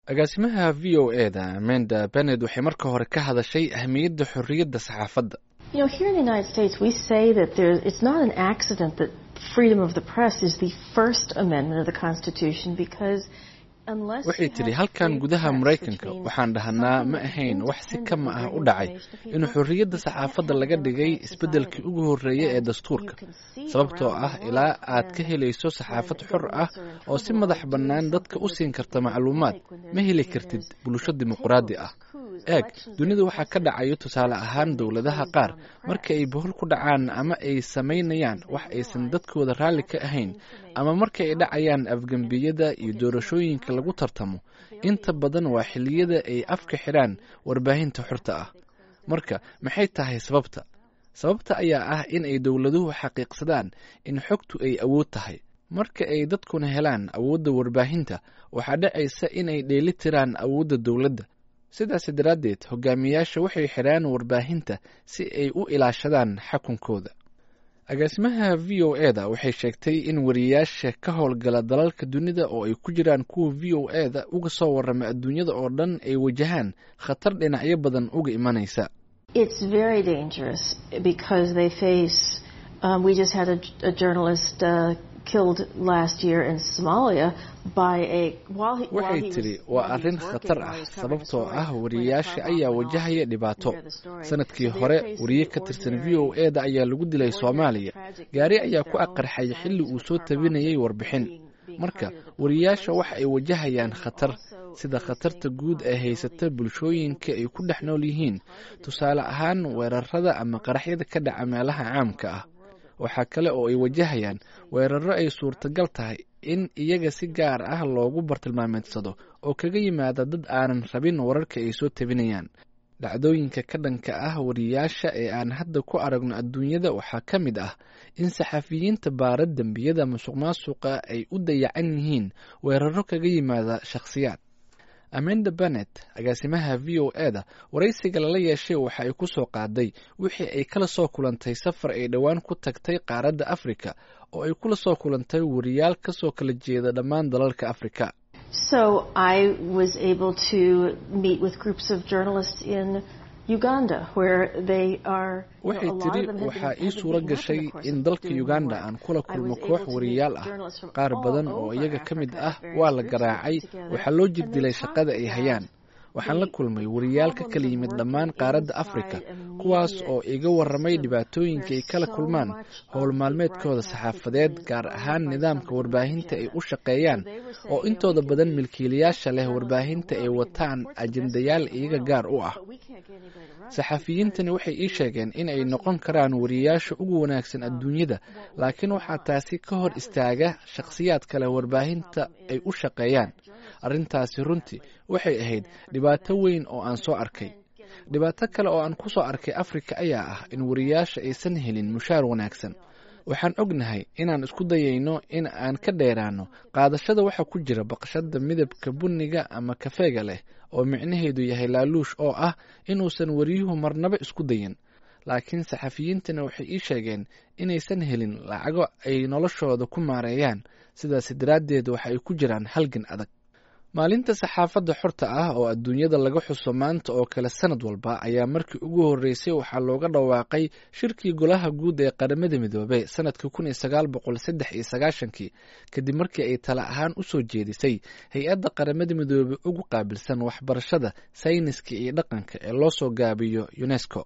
agaasimaha v o e da amanda bened waxay marka hore ka hadashay ahmiyadda xorriyadda saxaafadda You know, here in the United States, we say that there, it's not an accident that freedom of the press is the First Amendment of the Constitution because unless waxay tidhi halkan gudaha maraykanka waxaan dhahnaa ma ahayn wax si kama ah u dhacay in xorriyadda saxaafadda laga dhigay isbeddelkii ugu horreeyay ee dastuurka sababtoo ah ilaa aad ka helayso saxaafad xor ah oo si madax bannaan dadka u siin karta macluumaad ma heli kartid bulsho dimuqraadi ah eeg dunida waxaa ka dhacayo tusaale ahaan dowladaha qaar marka ay bohol ku dhacaan ama ay samaynayaan wax aysan dadkooda raalli ka ahayn ama marka ay dhacayaan afgembiyada iyo doorashooyinka lagu tartamo inta badan waa xilliyada ay afka xidhaan warbaahinta xorta ah marka maxay tahay sababta sababta ayaa ah in ay dowladuhu xaqiiqsadaan in xogtu ay awood tahay marka ay dadkuna helaan awoodda warbaahinta waxaa dhacaysa in ay dheeli tiraan awoodda dowladda sidaas daraaddeed hogaamiyaasha waxay xidhaan warbaahinta si ay u ilaashadaan xakunkooda agaasimaha v o e da waxay sheegtay in wariyayaasha ka howlgala dalalka dunida oo ay ku jiraan kuwa v o e da uga soo warrama adduunyada oo dhan ay wajahaan khatar dhinacyo badan uga imanaysa waxay tidhi waa arrin khatar ah sababtoo ah wariyayaasha ayaa wajahaya dhibaato sanadkii hore wariye ka tirsan v o e da ayaa lagu dilay soomaaliya gaari ayaa ku aqarxay xilli uu soo tabinayay warbixin marka wariyayaasha waxa ay wajahayaan khatar sida khatarta guud ee haysata bulshooyinka ay ku dhex nool yihiin tusaale ahaan weerarada ama qaraxyada ka dhaca meelaha caamka ah waxaa kale oo ay wajahayaan weeraro ay suurtagal tahay in iyaga si gaar ah loogu bartilmaameedsado oo kaga yimaada dad aanan rabin wararka ay soo tabinayaan dhacdooyinka ka dhanka ah wariyayaasha ee aan hadda ku aragno adduunyada waxaa ka mid ah in saxafiyiinta baara dembiyada musuq maasuqa ay u dayacan yihiin weeraro kaga yimaada shakhsiyaad amanda bennet agaasimaha v o e da waraysiga lala yeeshay waxa ay ku soo qaaday wixii ay kala soo kulantay safar ay dhowaan ku tagtay qaaradda afrika oo ay kula soo kulantay wariyaal ka soo kala jeeda dhammaan dalalka afrika waxay tidhi waxaa ii suuro gashay in dalka uganda aan kula kulmo koox wariyaal ah qaar badan oo iyaga ka mid ah waa la garaacay waxaa loo jirdilay shaqada ay hayaan waxaan la kulmay wariyaal ka kala yimid dhammaan qaaradda afrika kuwaas oo iga warramay dhibaatooyinka ay kala kulmaan howl maalmeedkooda saxaafadeed gaar ahaan nidaamka warbaahinta ay u shaqeeyaan oo intooda badan milkiilayaasha leh warbaahinta ay wataan ajendayaal iyaga gaar u ah saxafiyiintani waxay ii sheegeen in ay noqon karaan wariyayaasha ugu wanaagsan adduunyada laakiin waxaa taasi ka hor istaaga shakhsiyaad kale warbaahinta ay u shaqeeyaan arrintaasi runtii waxay ahayd dhibaato weyn oo aan soo arkay dhibaato kale oo aan ku soo arkay afrika ayaa ah in wariyayaasha aysan helin mushaar wanaagsan waxaan ognahay inaan isku dayayno in aan ka dheeraano qaadashada waxa ku jira baqshada midabka bunniga ama kafeega leh oo micnaheedu yahay laaluush oo ah inuusan wariyuhu marnaba isku dayin laakiin saxafiyiintana waxay ii sheegeen inaysan helin lacago ay noloshooda ku maareeyaan sidaas daraaddeed waxa ay ku jiraan halgan adag maalinta saxaafadda xorta ah oo adduunyada laga xuso maanta oo kale sanad walba ayaa markii ugu horreysay waxaa looga dhawaaqay shirkii golaha guud ee qaramada midoobey sanadkii kun iyo sagaal boqol saddex iyo sagaashankii kadib markii ay tala ahaan u soo jeedisay hay-adda qaramada midoobey ugu qaabilsan waxbarashada sayniska iyo dhaqanka ee loo soo gaabiyo unesco